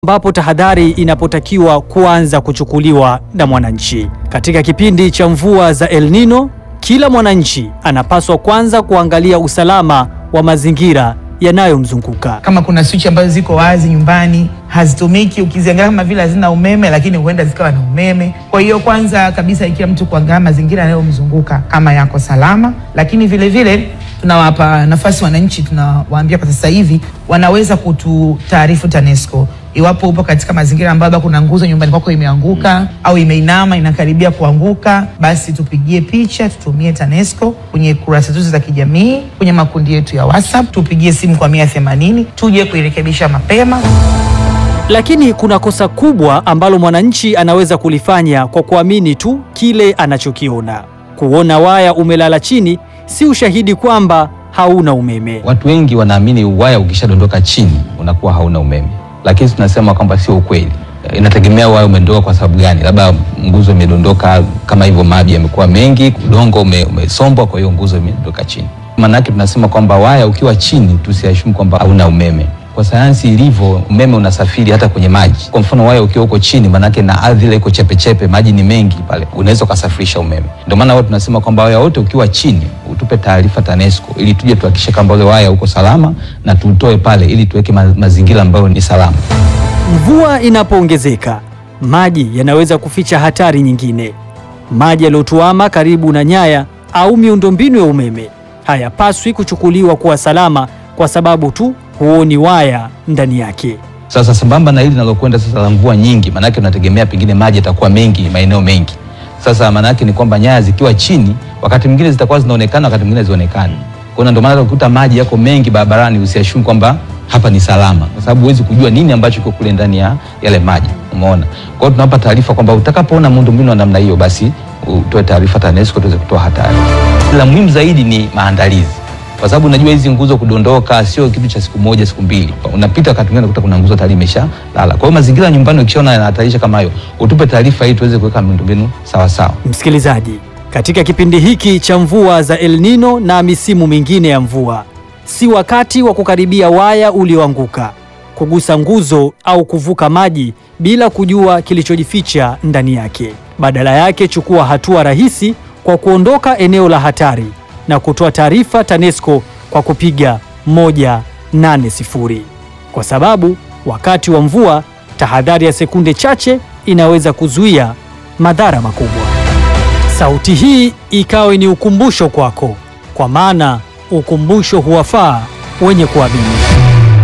ambapo tahadhari inapotakiwa kuanza kuchukuliwa na mwananchi. Katika kipindi cha mvua za El Nino, kila mwananchi anapaswa kwanza kuangalia usalama wa mazingira yanayomzunguka. Kama kuna swichi ambazo ziko wazi nyumbani hazitumiki, ukiziangalia kama vile hazina umeme, lakini huenda zikawa na umeme. Kwa hiyo kwanza kabisa, ikiwa mtu kuangalia mazingira yanayomzunguka kama yako salama, lakini vile vile tunawapa nafasi wananchi, tunawaambia kwa sasa hivi wanaweza kututaarifu TANESCO iwapo upo katika mazingira ambayo kuna nguzo nyumbani kwako imeanguka au imeinama inakaribia kuanguka, basi tupigie picha, tutumie TANESCO kwenye kurasa zetu za kijamii, kwenye makundi yetu ya WhatsApp, tupigie simu kwa mia themanini tuje kuirekebisha mapema. Lakini kuna kosa kubwa ambalo mwananchi anaweza kulifanya kwa kuamini tu kile anachokiona. Kuona waya umelala chini si ushahidi kwamba hauna umeme. Watu wengi wanaamini waya ukishadondoka chini unakuwa hauna umeme, lakini tunasema kwamba sio ukweli. Inategemea waya umedondoka kwa sababu gani. Labda nguzo imedondoka kama hivyo, maji yamekuwa mengi, udongo ume, umesombwa, kwa hiyo nguzo imedondoka chini. Maana yake tunasema kwamba waya ukiwa chini tusiashumu kwamba hauna umeme. Kwa sayansi ilivyo, umeme unasafiri hata kwenye maji. Kwa mfano waya ukiwa uko chini, maanake na ardhi ile iko chepechepe, maji ni mengi pale, unaweza ukasafirisha umeme. Ndio maana wao tunasema kwamba waya wote ukiwa chini utupe taarifa TANESCO ili tuje tuhakikishe kwamba ule waya uko salama na tuutoe pale ili tuweke ma mazingira ambayo ni salama. Mvua inapoongezeka, maji yanaweza kuficha hatari nyingine. Maji yaliyotuama karibu na nyaya au miundombinu ya umeme hayapaswi kuchukuliwa kuwa salama kwa sababu tu huoni waya ndani yake. Sasa sambamba na hili linalokwenda sasa la mvua nyingi, maanake unategemea pengine maji yatakuwa mengi maeneo mengi. Sasa maanake ni kwamba nyaya zikiwa chini, wakati mwingine zitakuwa zinaonekana, wakati mwingine zionekani. Kwa hiyo ndio maana ukikuta maji yako mengi barabarani, usiashumu kwamba hapa ni salama, kwa sababu huwezi kujua nini ambacho kiko kule ndani ya yale maji. Umeona? Kwa hiyo tunawapa taarifa kwamba utakapoona miundombinu wa namna hiyo, basi utoe taarifa TANESCO tuweze kutoa hatari. La muhimu zaidi ni maandalizi kwa sababu unajua hizi nguzo kudondoka sio kitu cha siku moja siku mbili. Unapita wakati mwingine unakuta kuna nguzo tayari imesha lala. Kwa hiyo mazingira ya nyumbani ukishaona yanahatarisha kama hayo, utupe taarifa ili tuweze kuweka miundombinu sawa sawa. Msikilizaji, katika kipindi hiki cha mvua za El Nino na misimu mingine ya mvua, si wakati wa kukaribia waya ulioanguka, kugusa nguzo au kuvuka maji bila kujua kilichojificha ndani yake. Badala yake, chukua hatua rahisi kwa kuondoka eneo la hatari na kutoa taarifa TANESCO kwa kupiga 180 kwa sababu wakati wa mvua tahadhari ya sekunde chache inaweza kuzuia madhara makubwa. Sauti hii ikawe ni ukumbusho kwako, kwa maana ukumbusho huwafaa wenye kuamini.